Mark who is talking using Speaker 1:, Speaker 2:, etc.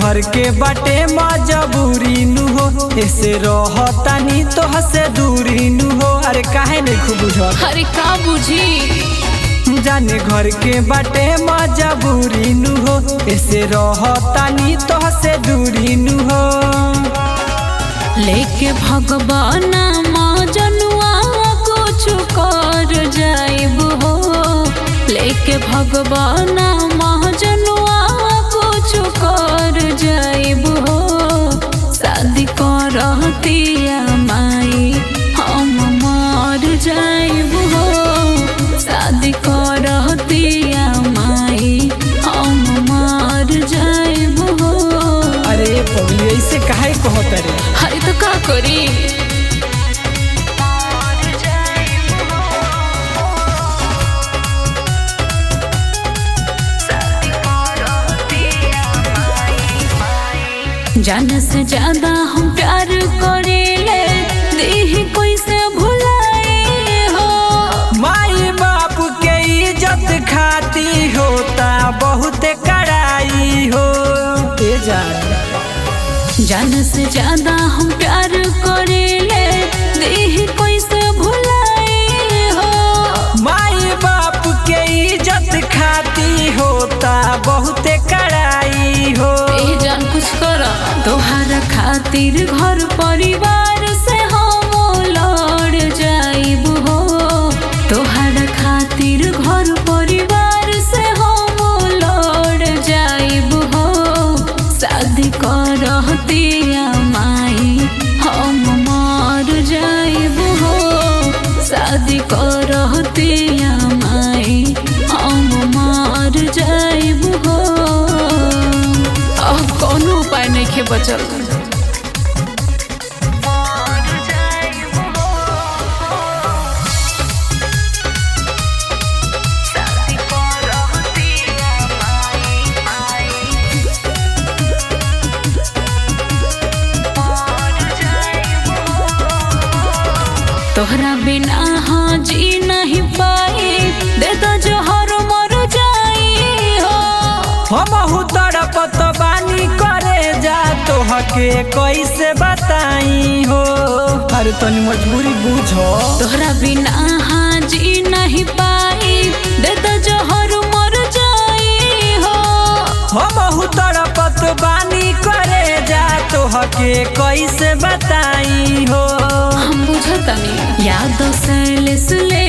Speaker 1: घर के बाटे मजबूरी नु हो ऐसे रहतानी तो हसे दूरी नु हो अरे काहे नहीं खूब बुझल
Speaker 2: अरे का बुझी
Speaker 1: जाने घर के बाटे मजबूरी नु हो ऐसे रहतानी तो हसे दूरी नु हो
Speaker 2: लेके भगवान जनुआ कुछ कर जाइब हो लेके भगवान जनुआ कुछ कर जाइब हो शादी करतिया माई हम मर जाइब हो शादी करतिया माई हम मर जाइब हो
Speaker 1: अरे पगली ऐसे काहे कहत रे
Speaker 2: अरे तो का करी जान से ज्यादा हम प्यार करेले देह कोई से भुलाए हो
Speaker 1: माई बाप के इज्जत खाती होता बहुत कड़ाई हो ए जान
Speaker 2: जान से ज्यादा हम प्यार करेले देह कोई से भुलाए हो
Speaker 1: माई बाप के इज्जत खाती होता बहुत कड़ाई हो
Speaker 2: ए जान कुछ कर तोहार खातिर घर परिवार से हम लड़ जाइब हो तोहार खातिर घर परिवार से हम लड़ जाइब हो शादी करतिया माई हम मर जाइब हो शादी करतिया माई हम मर जाइब हो अब कोनो उपाय नहीं खे बचल तोहरा बिना हाँ जी नहीं पाई दे दो जोहर मर जाई हो
Speaker 1: हम तड़पत बानी करे जा तो हके कैसे बताई हो अरे तनी मजबूरी बुझो
Speaker 2: तोहरा बिना हाँ जी नहीं पाई दे दो जोहर मर जाई हो
Speaker 1: हम तड़पत बानी करे जा तो हके कैसे बताई हो
Speaker 2: हम बुझतनी याद से ले